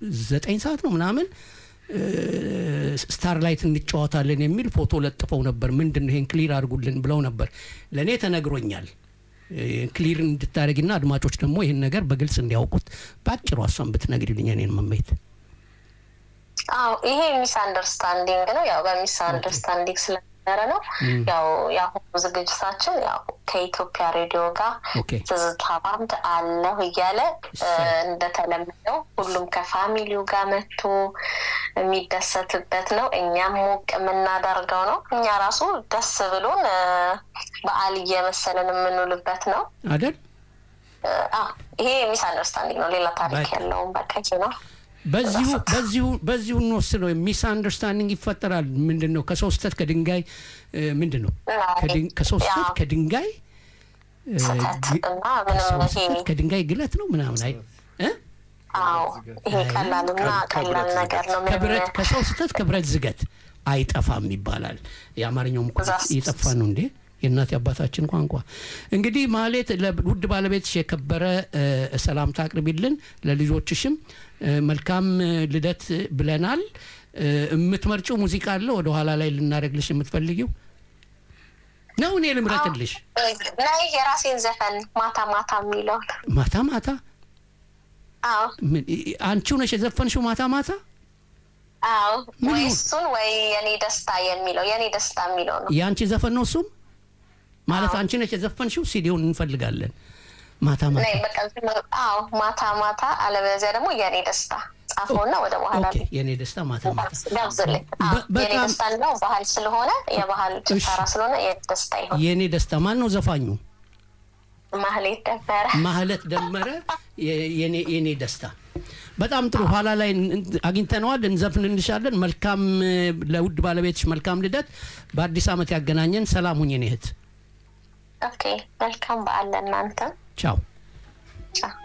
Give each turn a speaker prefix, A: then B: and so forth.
A: ዘጠኝ ሰዓት ነው ምናምን ስታርላይት እንጫወታለን የሚል ፎቶ ለጥፈው ነበር። ምንድን ነው ይሄን ክሊር አድርጉልን ብለው ነበር። ለእኔ ተነግሮኛል። ክሊር እንድታደረግና አድማጮች ደግሞ ይህን ነገር በግልጽ እንዲያውቁት በአጭሩ እሷን ብትነግሪልኝ እኔን መመየት
B: አዎ ይሄ ሚስ አንደርስታንዲንግ ነው። ያው በሚስ አንደርስታንዲንግ ስለነበረ ነው። ያው የአሁኑ ዝግጅታችን ያው ከኢትዮጵያ ሬዲዮ ጋር
A: ኦኬ
B: ትዝታ ባንድ አለሁ እያለ እንደተለመደው ሁሉም ከፋሚሊው ጋር መጥቶ የሚደሰትበት ነው። እኛም ሞቅ የምናደርገው ነው። እኛ ራሱ ደስ ብሎን እ፣ በዓል እየመሰለን የምንውልበት ነው።
A: አደል
B: እ፣ አዎ ይሄ ሚስ አንደርስታንዲንግ ነው። ሌላ ታሪክ
A: በቃ።
B: የለውም። በቃ ይሄ ነው።
A: በዚሁ በዚሁ በዚሁ እንወስነው ሚስ አንደርስታንዲንግ ይፈጠራል። ምንድን ነው ከሰው ስህተት ከድንጋይ እ፣ ምንድን ነው ከድን- ከሰው ስህተት
B: ያው
A: ከድንጋይ እ፣
B: ስህተት
A: ግ-
B: እና
A: ከሰው
B: ምንም ይሄ
A: ስህተት ከድንጋይ ግለት ነው ምናምን አይ እ?
B: አዎ ይሄ ቀላልና ቀላል ነገር ነው። ምንም
A: ከብረት ከሰው ስህተት ከብረት ዝገት አይጠፋም ይባላል። የአማርኛውም እኮ
B: ዛስ-
A: እየጠፋ ነው እንዴ የእናት አባታችን ቋንቋ። እንግዲህ ማሌት ለውድ ባለቤትሽ የከበረ እ፣ ሰላምታ አቅርቢልን፣ ለልጆችሽም እ፣ መልካም እ፣ ልደት ብለናል። እ፣ የምትመርጪው ሙዚቃ አለ ወደ ኋላ ላይ ልናደርግልሽ የምትፈልጊው ነው? እኔ ልምረጥልሽ።
B: ናይ የራሴን ዘፈን ማታ ማታ የሚለውን
A: ማታ ማታ
B: አዎ
A: ምን- አንቺው ነሽ የዘፈንሽው ማታ ማታ?
B: አዎ
A: ምን
B: ወይ
A: ይሁን?
B: እሱን ወይ የኔ ደስታ የሚለው የኔ ደስታ የሚለው ነው።
A: የአንቺ ዘፈን ነው እሱም ማለት
B: አዎ።
A: አንቺ ነች የዘፈንሽው። ሲዲውን እንፈልጋለን። ማታ ማታ
B: ናይ በቃ ዝም ብሎ- አዎ ማታ ማታ፣ አለበለዚያ ደግሞ የኔ ደስታ ጻፈውና ወደ በኋላ
A: ኦኬ፣ የኔ ደስታ ማታ ማታ።
B: ጋብዝልኝ። አዎ
A: በ-
B: የኔ
A: በጣም-
B: ደስታ ነው ባህል ስለሆነ የባህል ጭፈራ
A: እሺ።
B: ስለሆነ የኔ ደስታ ይሆን።
A: የኔ ደስታ ማን ነው ዘፋኙ?
B: ማህሌት ደበረ
A: ማህለት ደመረ። የ- የኔ የኔ ደስታ በጣም ጥሩ። ኋላ ላይ እን- አግኝተነዋል፣ እንዘፍንልሻለን። መልካም እ፣ ለውድ ባለቤትሽ መልካም ልደት፣ በአዲስ ዓመት ያገናኘን። ሰላም ሁኝ የኔ እህት።
B: ኦኬ መልካም በዓል ለእናንተም
A: ቻው።
B: ቻው